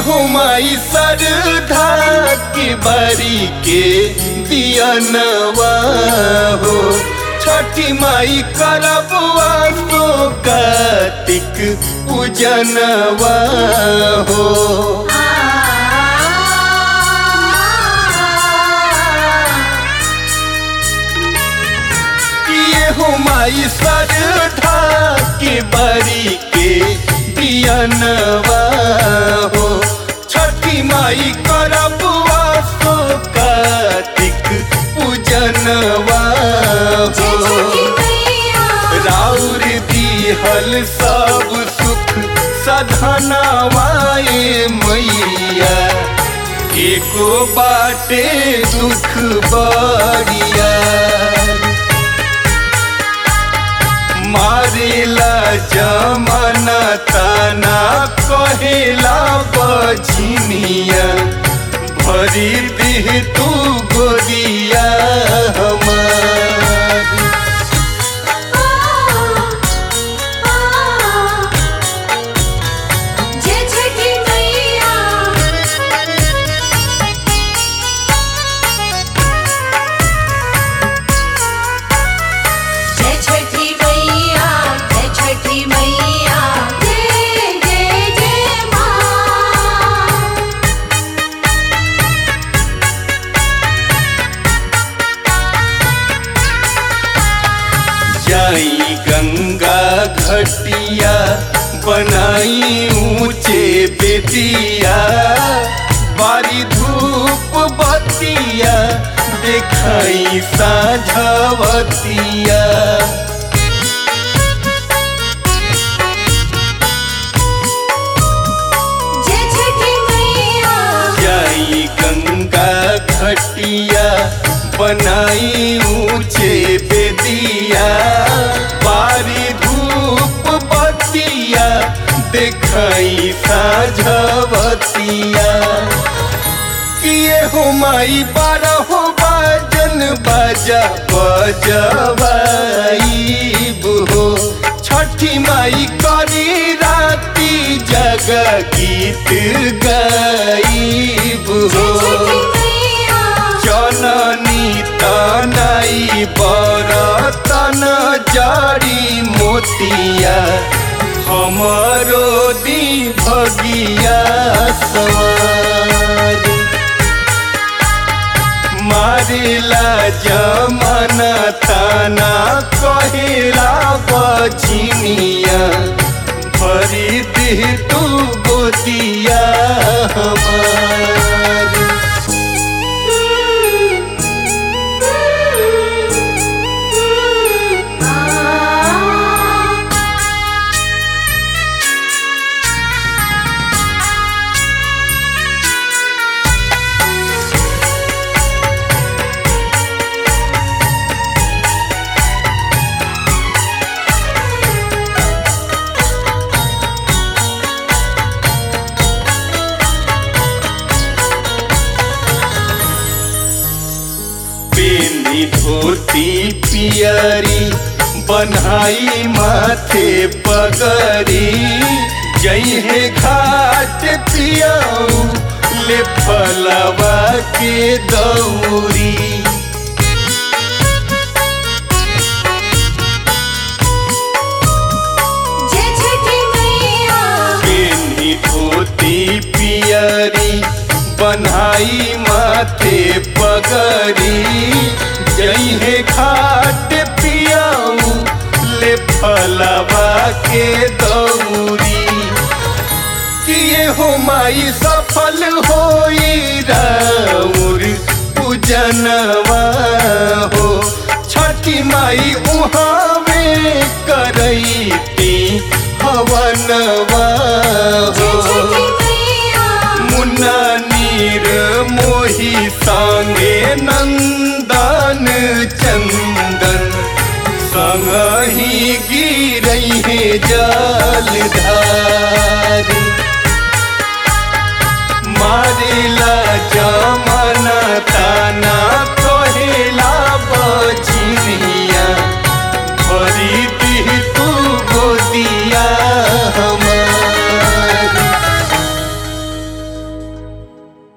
हो माई सरधा के बारी के दियनवा हो छठी माई करब तो कार्तिक पूजनवा हो किए हो माई सरधा के बारी के दियनवा हो छठी माई करब तो कार्तिक पूजनवा जय हो छठी मैया राउर दिहल सब सुख सधनवाए मैया एको बाटे दुख बरिया मारेला जमाना ताना कहेला बझिनिया भरी दिह तू गोदिया हमार जय छठी मैया जय छठी मैया जय छठी मैया जय जय जय माँ जाई गंगा घटिया बनाई ऊंचे बेदिया बारी धूप बतिया देखाई साझवतिया जय छठी मैया जाई गंगा घटिया बनाई ऊंचे बेदिया बारी धूप बतिया देखाई साझवतिया किए हो माई बारह बाजन बाजा बजवाईब हो छठी माई करी राती जग गीत गाईब जय हो छठी मैया जननी तनाई बरतन जारी मोतिया हमरो दी भगिया सवार मारिला जमाना ताना कहेला बझिनिया भरी दिह तू गोदिया हमार पेनी धोती पियरी बनाई माथे पगरी जइहे घाट पियाऊ ले फलवा के दौरी जय छठी मैया पेनी धोती पियरी बनाई माथे पगरी जइहे घाट पियाऊ ले फलवा के दौरी किए हो माई सफल होई राउर पूजनवा हो छठी माई उहावे करैती हवनवा जय छठी हो मैया मुन्ना नीर मोही सांगे नंदन चंदन संग ही गिरई है जलधार